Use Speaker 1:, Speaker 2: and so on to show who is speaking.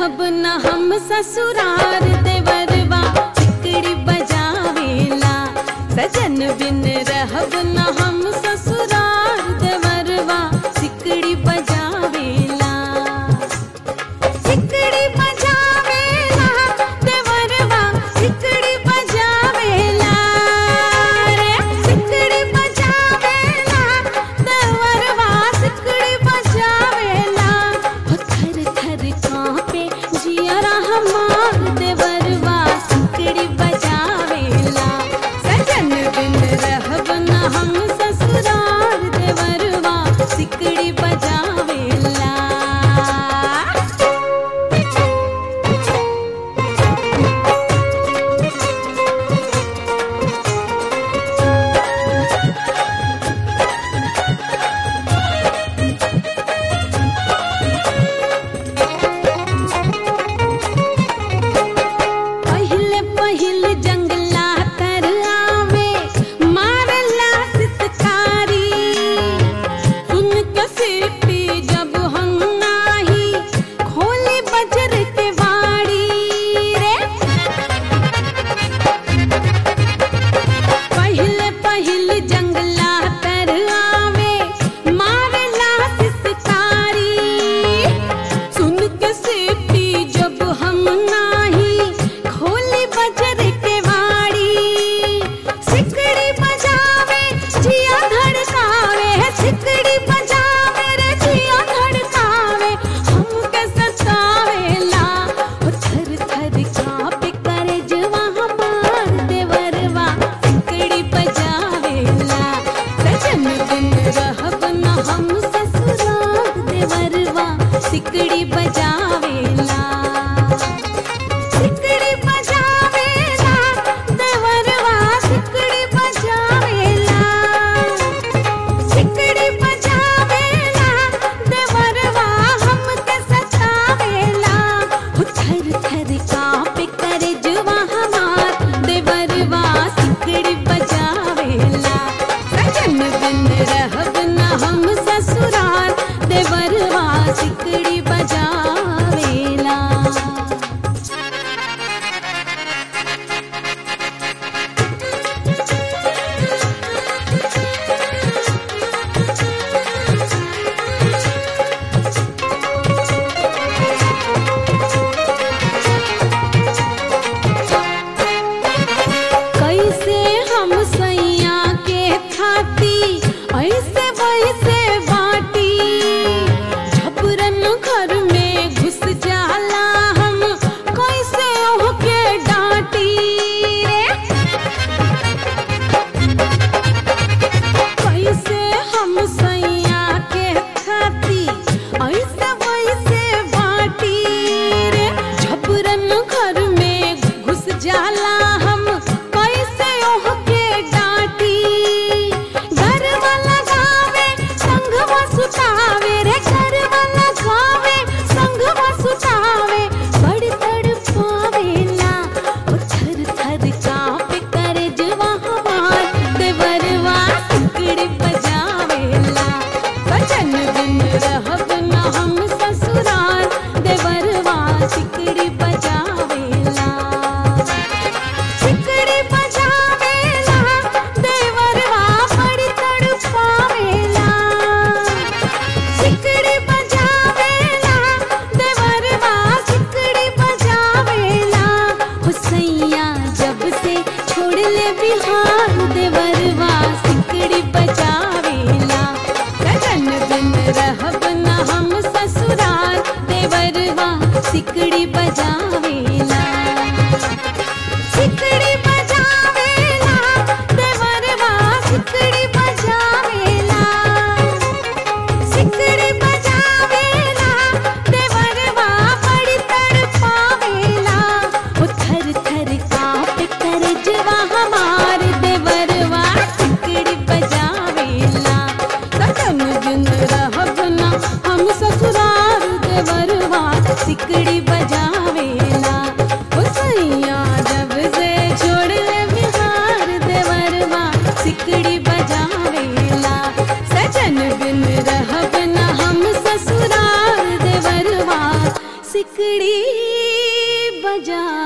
Speaker 1: रहब न हम ससुरार देवरवा चिकड़ी बजावेला सजन बिन रहब न हम ससुरार देवरवा चिकड़ी बजावेला चिकड़ी बजावेला देवरवा चिकड़ी बजावेला रे चिकड़ी बजावेला देवरवा चिकड़ी बजावेला हो थर थर कांपे जियरा हमार देवरवा चिकड़ी बजावेला सजन बिन रहब न हम ससुरार देवरवा चिकड़ी बजावेला पहिले पहिले जंगला तर आवे मारला सितकारी सुन के सीटी जब हम नाही खोली बजर के वाड़ी रे पहिले पहिले जंगला तर आवे मारला सितकारी सुन के सीटी जब हम नाही खोली बजर के वाड़ी सिकड़ी बजावे जिया धड़कावे सिकड़ी बजावे रे जिया धड़कावे हमके सतावेला ओ थर थर कांपे करे जवा हमार देवरवा सिकड़ी बजावेला सजन बिन रहब न हम ससुराल देवरवा सिकड़ी बजावेला सिकड़ी बजावेला देवरवा सिकड़ी बजावेला सिकड़ी बजावेला देवरवा हमके सतावेला हो थर थर कांपे करे जुवा हमार देवरवा सिकड़ी बजावेला सजन बिन रहब न हम ससुराल देवरवा सिकड़ी बजावेला कैसे हम सैया के खाती ऐसे वैसे बाटी झपरन घर में घुस जाला हम कैसे ओहके डांटी रे कैसे हम सैया के खाती ऐसे वैसे बाटी रे झपरन घर में घुस जाला हम कैसे ओहके डांटी घर वाला गावे संघवा सुतावे रे घर वाला गावे संघवा सुतावे बड़ तड़पावेला ओ थर थर कांपे करे जवा हमार देवरवा सिकड़ी बजावेला बचन बिन रहब न हम ससुराल देवरवा सिकड़ी बजावेला सिकड़ी बजावेला देवरवा बड़ी तड़पावेला सिकड़ी बजावेला देवरवा सिकड़ी बजावेला हो सैया जब से छोड़ ले बिहार देवरवा सिकड़ी बजावेला गगन बिन रहब न हम ससुराल देवरवा सिकड़ी बजावेला सिकड़ी बजावेला देवरवा सिकड़ी बजावेला सिकड़ी बजावेला देवरवा बड़ी तड़पावेला ओ थर थर कांपे करे जवा हमार देवरवा सिकड़ी बजावेला सजन बिन रहब न हम ससुराल देवरवा सिकड़ी बजावेला ओ सैया जब से छोड़ ले बिहार देवरवा सिकड़ी बजावेला सजन बिन रहब न हम ससुराल देवरवा सिकड़ी जा